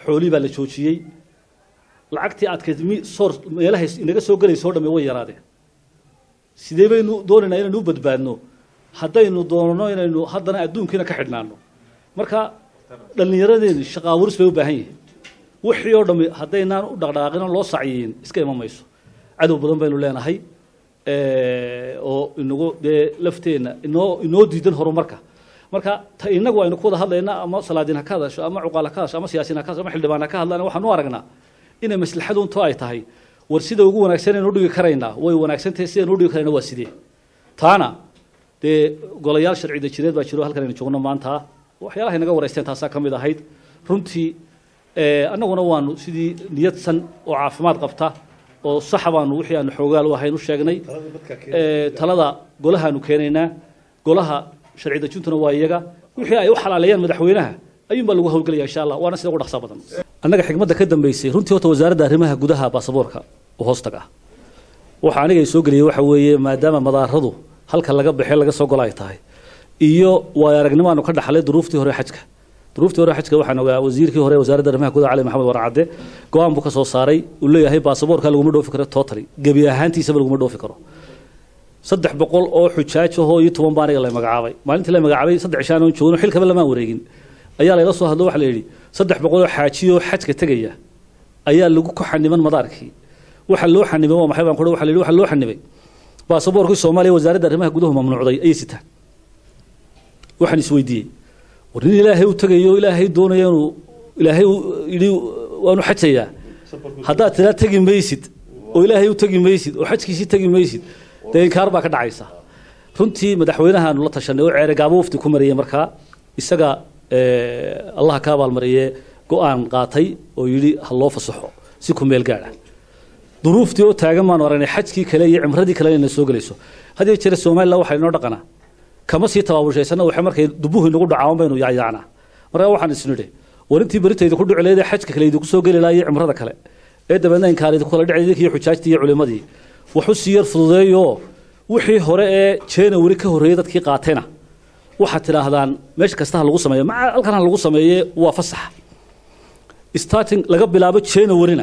xoolii baa la joojiyey lacagtii aadkayd mi soor meelahay inaga soo gelaysa oo dhamme way yaraadeen sidee baynu doonaynaa inaynu u badbaadno haddaynu doonno inaynu haddana adduunkiina ka xidhnaano marka dhallinyaradeeni shaqa abuuris bay u baahan yihiin wixii oo dhammi haddaynaan u dhaqdhaqaaqin oo loo sacyiin iska iman mayso cadow badan baynu leenahay oo inagu dee lafteenna inoo inoo diidan horumarka marka ta inagu aynu ku wada hadlayna ama salaadiin ha ka hadasho ama cuqaal ha ka hadasho ama siyaasiin ha ka hadasho ama xildhibaan ha ka hadlaan waxaan u aragnaa inay maslaxadunto ay tahay war sida ugu wanaagsan aynu udhigi karaynaa way wanaagsan tahay sidaynu udhigi karayna waa sidee taana dee golayaal sharci dejineed baa jiro halkan aynu joogno maanta waxyaalaha inaga wareysteen taasaa ka mid ahayd runtii annaguna waanu sidii niyadsan oo caafimaad qabta oo saxa baanu wixii aanu xoogaal u ahayn u sheegnay talada golahaanu keenaynaa golaha sharci dejintuna waa iyaga wixii ay u xalaaleeyaan madaxweynaha ayuunbaa lagu howlgelaya insha allah waana sida ugu dhaqsaa badan annaga xigmadda ka dambeysay runtii horta wasaaradda arrimaha gudaha baasaboorka oo hoostag ah waxa aniga soo geliyay waxa weeye maadaama madaaradu halka laga baxee laga soo gola ay tahay iyo waayo aragnimo aanu ka dhaxlay duruuftii hore xajka duruuftii hore xajka waxaan ogaa wasiirkii hore wasaaradda arrimaha gudaha cali maxamed warcadde go-aan buu ka soo saaray uu leeyahay baasaboorka laguma dhoofi karo totally gebi ahaantiisaba laguma dhoofi karo saddex boqol oo xujaaj ahoo iyo toban baa aniga la magacaabay maalintii la magacaabay saddex ishaan oon joogno xilkaba lamaan wareegin ayaa layla soo hadlo waxa la yidhi saddex boqol oo xaajiyoo xajka tegaya ayaa lagu ku xaniban madaarkii waxa loo xanibay waa maxay baan ku waxa la yidhi waxa loo xanibay baasaboorkii soomaaliya wasaaradda arrimaha guduhu mamnuucday ayay sitaan waxaan isweydiiyey war nin ilaahay u tegayo ilaahay doonaya inuu ilaahay yidhi waanu xajayaa haddaad tiraa tegi maysid oo ilaahay u tegi maysid oo xajkiisii tegi maysid dee inkaar baa ka dhacaysa runtii madaxweynahaanu la tashanay oo ceere gaabo wafdi ku mariyay markaa isaga allaha ka abaalmariyee go-aan qaatay oo yidhi ha loo fasaxo si ku meel gaadha duruuftii oo taagan baanu aragnay xajkii kale iyo cimradii kale inay soo gelayso haddii jira somaliland waxaa inoo dhaqanaa kama sii tabaabushaysanna waxay markay dubuhu inagu dhacaan baynu yacyaacnaa markaa waxaan isnidhi war intii beritayda ku dhici leedahay xajka kale idinku soo geli lahaa iyo cimrada kale ee dabeedna inkaan idinku kala dhici idinkiiyo xujaajtii iyo culimadii waxu sii yar fududeeyo wixii hore ee january ka horreeyey dadkii qaatayna waxaad tidhaahdaan meesha kasta ha lagu sameeyo maca halkan ha lagu sameeye waa fasax starting laga bilaabo januaryna